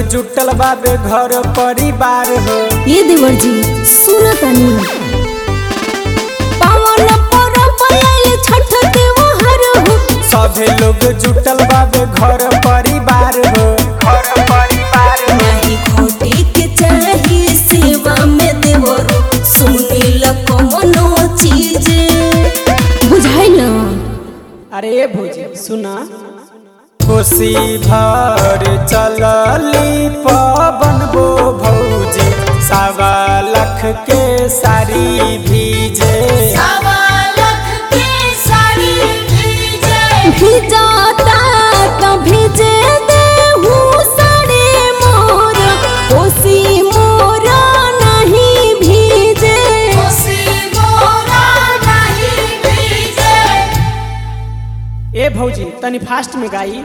जुटल बाबे घर परिवार हो ये देवर जी सुनो तनी पावन परब आइल छठ त्योहार हो सभे लोग जुटल बाबे घर परिवार हो घर परिवार हो नहीं खोटे के चाहिए सेवा में देवर सुनील कमनो चीज बुझाइल अरे ए भौजी सुना कोसी भर चलली पवन बो भौजी सवा लख के साड़ी भीजे भिजाता तो भिजे देहू साड़ी मोर कोसी मोर नहीं भीजे ए भौजी तनी फास्ट में गाई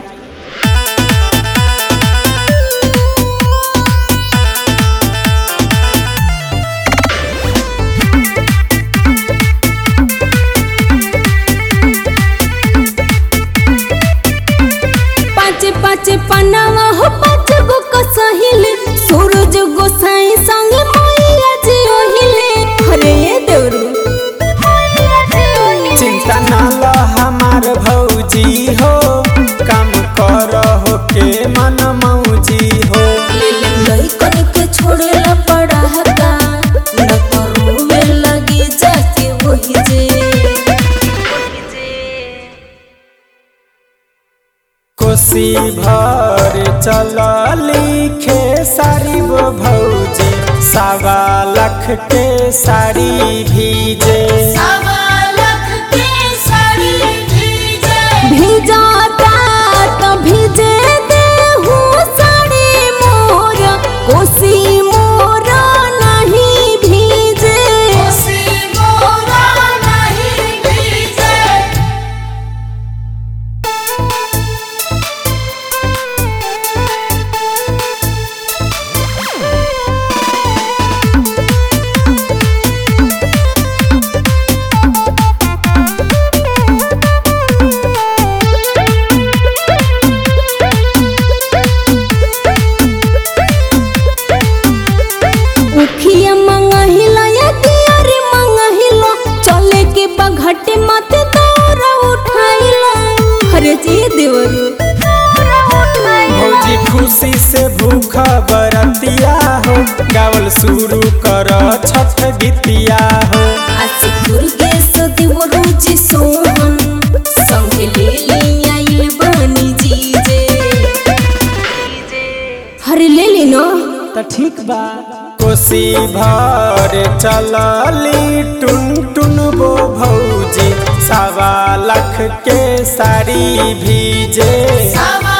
पाँच पाँच पन्नावा हो पाँच गो कसहिल सूरज गोसाई संग मैया जी ओहिले अरे ये देवरू चिंता न ल हमार भौजी हो काम कर हो के मन मौजी हो लइकन के छोड़ेला पड़ा हका न तो रोवे लगी जाके वही जे कोसी भर चलली खेसारी वो भौजी सवा लख के साड़ी भीजे भिजाता तो भिजे देहू साड़ी मोर कोसी मोर नहीं भीजे उखिया मंगहिला या दियारी मंगहिला चले के बघटे माथे दौरा उठाइला अरे जी देवरू भौजी खुशी से भूख बरतिया हो गावल शुरू कर छठ गीतिया हो आसे दुर्गेश देवरू जी सोहन संगे ले ले आइल बनी जी जे अरे ले ले ना त ठीक बा कोसी भर चलली टुन टुन बो भौजी सवा लख के साड़ी भीजे सवा